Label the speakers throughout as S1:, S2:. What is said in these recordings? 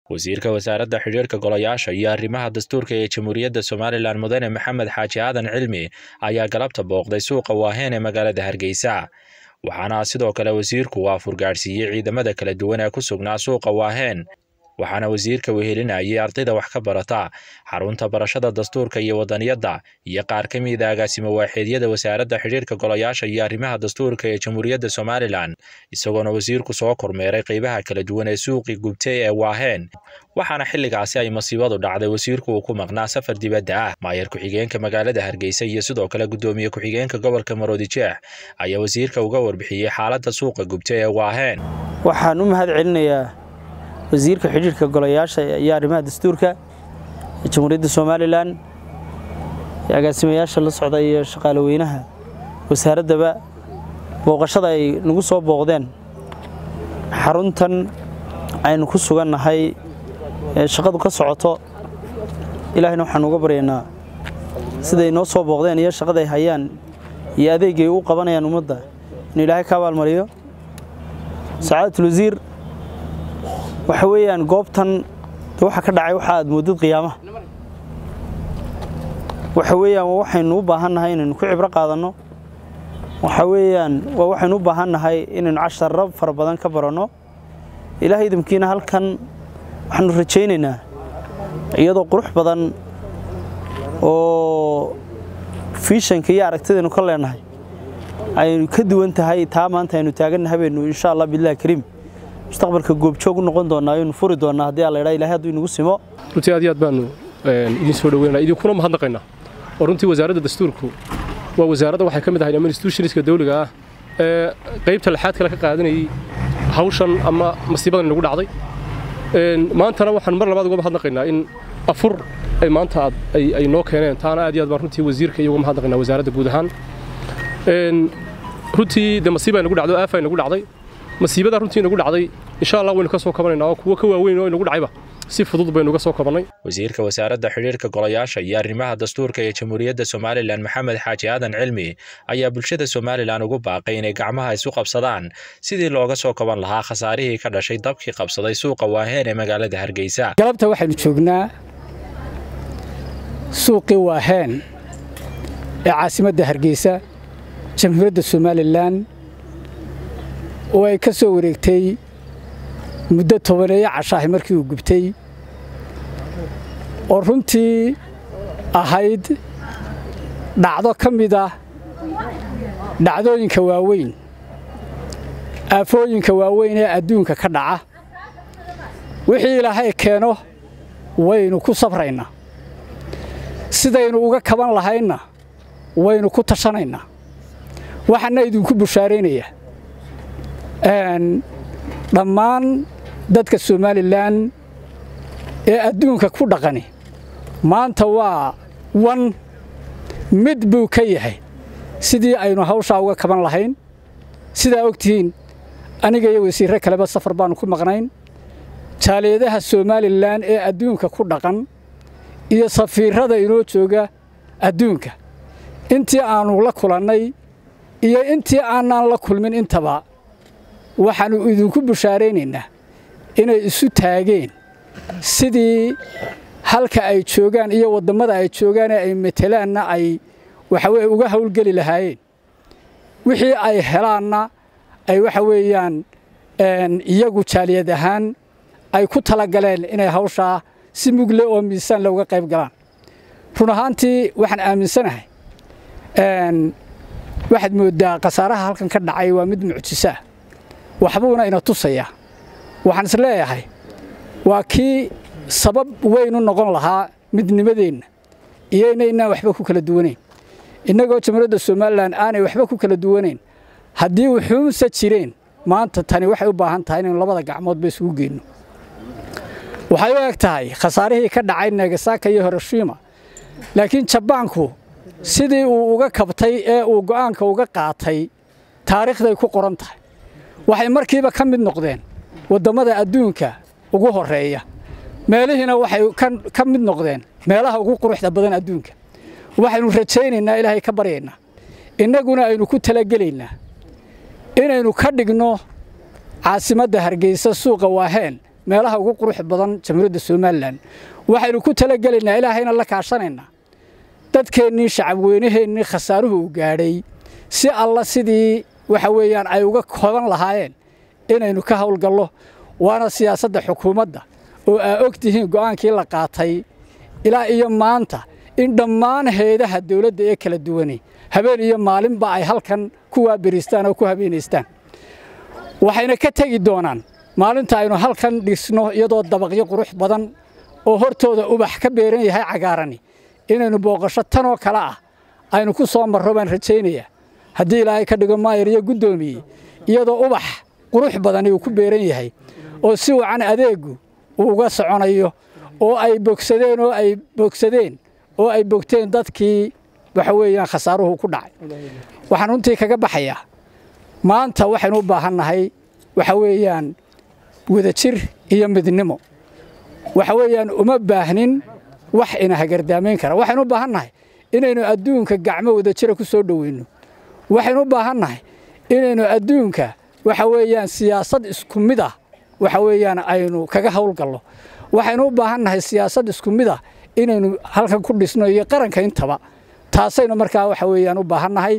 S1: wasiirka wasaaradda xidhiirka golayaasha iyo arrimaha dastuurka ee jamhuuriyadda somalilan mudane maxamed xaaji aadan cilmi ayaa galabta booqday suuqa waaheen ee magaalada hargeysa waxaana sidoo kale wasiirku waafur gaadhsiiyey ciidamada kala duwan ee ku sugnaa suuqa waaheen waxaana wasiirka wehelinayay ardayda wax ka barata xarunta barashada dastuurka iyo wadaniyadda iyo qaar ka mida agaasimo waaxeedyada wasaaradda xidhiirka golayaasha iyo arrimaha dastuurka ee jamhuuriyadda somalilan isagoona wasiirku soo kormeeray qeybaha kala duwan ee suuqii gubtay ee waaheen waxaana xilligaasi ay masiibadu dhacday wasiirku uu ku maqnaa safar dibadda ah maayar ku-xigeenka magaalada hargeysa iyo sidoo kale guddoomiye ku-xigeenka gobolka maroodijeex ayaa wasiirka uga warbixiyey xaaladda suuqa gubtay ee waaheen
S2: waxaan u mahad celinayaa wasiirka xidhiirka golayaasha iyo arrimaha dastuurka ee jamhuuriyadda somalilan ee agaasimayaasha la socda iyo shaqaale weynaha wasaaraddaba booqashada ay nagu soo booqdeen xaruntan aynu ku sugannahay ee shaqadu ka socoto ilaahayna waxaan uga baryaynaa siday noo soo booqdeen iyo shaqaday hayaan iyo adeegay u qabanayaan ummadda inuu ilaahay ka abaalmariyo sacaadatul wasiir waxa weeyaan goobtan waxa ka dhacay waxa aad moodid qiyaamaha waxa weeyaan waa waxaynu u baahannahay inaynu ku cibro qaadanno waxa weeyaan waa waxaynu u baahannahay inaynu casharro fara badan ka baranno ilaahay idamkiina halkan waxaanu rajaynaynaa iyadoo qurux badan oo fiishanka iyo aragtidaynu ka leenahay aynu ka duwan tahay taa maanta aynu taagannahay baynu insha allah billahi kariim mustaqbalka goobjoog u noqon doonaa aynu furi doonaa haddii alla idhaa ilahay hadduu inagu simo
S3: runtii aad iyo aad baanu idin soo dhaweynaa idinkuna mahadnaqaynaa oo runtii wasaaradda dastuurku waa wasaaradda waxay ka mid ahayd ama institutionska dawliga ah ee qaybta lixaad kale ka qaadanayay hawshan ama masiibadan inagu dhacday maantana waxaan mar labaad uga mahadnaqaynaa in afur ay maanta aad ay noo keeneen taana aad iyo aad baan runtii wasiirka iyo uga mahadnaqaynaa wasaaradda guud ahaan runtii dee masiiba inagu dhacdo aafa inagu dhacday masiibada runtii inagu dhacday insha allah waynu ka soo kabanaynaa oo kuwa ka waaweyn oo inagu dhacayba si fudud baynu uga soo kabannay
S1: wasiirka wasaaradda xidhiirka golayaasha iyo arrimaha dastuurka ee jamhuuriyadda somalilan maxamed xaaji aadan cilmi ayaa bulshada somalilan ugu baaqay inay gacmaha isu qabsadaan sidii looga soo kaban lahaa khasaarihii ka dhashay dabkii qabsaday suuqa waaheen ee magaalada hargeysa
S4: galabta waxaynu joognaa suuqii waaheen ee caasimadda hargeysa jamhuuriyadda somalilan oo ay ka soo wareegtay muddo tobaneeyo cashaahi markii uu gubtay oo runtii ahayd dhacdo ka mid ah dhacdooyinka waaweyn aafooyinka waaweyn ee adduunka ka dhaca wixii ilaahay keeno waynu ku sabraynaa sidaynu uga kaban lahaynna waynu ku tashanaynaa waxaana idinku bushaaraynayaa dhammaan dadka somalilan ee adduunka ku dhaqani maanta waa wan mid buu ka yahay sidii aynu hawshaa uga kaban lahayn sidaa og tihiin aniga iyo wasiirre kaleba safar baannu ku maqnayn jaaliyadaha somalilan ee adduunka ku dhaqan iyo safiirrada inoo jooga adduunka intii aannu la kulannay iyo intii aanaan la kulmin intaba waxaannu idinku bushaaraynaynaa inay isu taageen sidii halka ay joogaan iyo waddammada ay joogaan ee ay matelaanna ay waxaweye uga hawlgeli lahaayeen wixii ay helaanna ay waxa weeyaan iyagu jaaliyad ahaan ay ku talagaleen inay hawshaa si mugle oo miisaan looga qayb galaan run ahaantii waxaan aaminsanahay waxaad mooddaa khasaaraha halkan ka dhacay waa mid mucjiso ah waxbuuna ina tusayaa waxaan is leeyahay waa kii sabab weynu noqon lahaa midnimadeenna iyo inaynaan waxba ku kala duwanayn innagoo jamhuuriyadda somalilan aanay waxba ku kala duwanayn haddii wuxuunse jireen maanta tani waxay u baahan tahay inaynu labada gacmoodba isugu geenno waxay u eg tahay khasaarihii ka dhacay nagasaka iyo hiroshima laakiin jabaanku sidii uu uga kabtay ee uu go'aanka uga qaatay taariikhday ku qoran tahay waxay markiiba ka mid noqdeen waddammada adduunka ugu horreeya meelihiina waxay ka mid noqdeen meelaha ugu quruxda badan adduunka waxaynu rajaynaynaa ilaahay ka baryaynaa innaguna aynu ku talagelaynaa inaynu ka dhigno caasimadda hargeysa suuqa waaheen meelaha ugu qurux badan jamhuuriyadda somalilan waxaynu ku talagelaynaa ilaahayna la kaashanaynaa dadkeennii shacabweynaheennii khasaaruhu uu gaadhay si alla sidii waxa weeyaan ay uga kooban lahaayeen inaynu ka howlgallo waana siyaasadda xukuumadda oo aa og tihiin go'aankii la qaatay ilaa iyo maanta in dhammaan heedaha dawladda ee kala duwani habeen iyo maalinba ay halkan ku waaberiistaan oo ku habeenaystaan waxayna ka tegi doonaan maalinta aynu halkan dhisno iyadoo dabaqyo qurux badan oo hortooda ubax ka beeran yahay cagaarani inaynu booqasho tanoo kale ah aynu ku soo marro baan rajaynayaa haddii ilaahay ka dhigo maayar iyo guddoomiye iyadoo ubax qurux badani uu ku beeran yahay oo si wacan adeegu uu uga soconayo oo ay bogsadeen oo ay bogsadeen oo ay bogteen dadkii waxa weeyaan khasaaruhu ku dhacay waxaan runtii kaga baxayaa maanta waxaynu u baahannahay waxa weeyaan wadajir iyo midnimo waxa weeyaan uma baahnin wax ina hagardaamayn kara waxaynu u baahannahay inaynu adduunka gacmo wadajira ku soo dhoweyno waxaynu u baahannahay inaynu adduunka waxa weeyaan siyaasad isku mid ah waxa weeyaan aynu kaga howlgallo waxaynu u baahannahay siyaasad isku mid ah inaynu halkan ku dhisno iyo qaranka intaba taasaynu markaa waxa weeyaan u baahannahay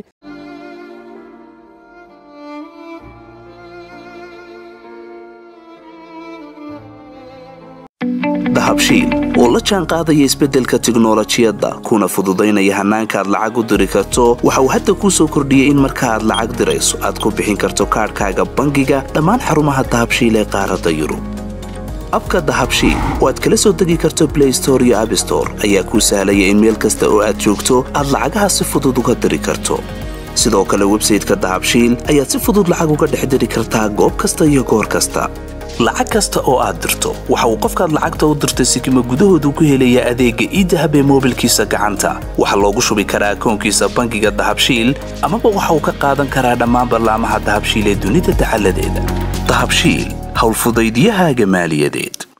S5: dahabshiil oo la jaan qaadaya isbeddelka tiknolojiyadda kuna fududaynaya hannaanka aad lacag u diri karto waxa uu hadda kuu soo kordhiyey in marka aad lacag dirayso aad ku bixin karto kaadhkaaga bangiga dhammaan xarumaha dahabshiil ee qaaradda yurub abka dahabshiil oo aad kala soo degi karto blay store iyo abstore ayaa kuu sahlaya in meel kasta oo aad joogto aad lacagaha si fudud uga diri karto sidoo kale websayteka dahabshiil ayaad si fudud lacag uga dhex diri kartaa goob kasta iyo goor kasta lacag kasta oo aad dirto waxa uu qofkaad lacagta u dirtay sikima gudahoodu ku helayaa adeegga iidahab ee moobilkiisa gacanta waxaa loogu shubi karaa akoonkiisa bangiga dahabshiil amaba waxa uu ka qaadan karaa dhammaan ballaamaha dahabshiil ee dunida dacaladeeda dahabshiil howlfudaydyahaaga maaliyadeed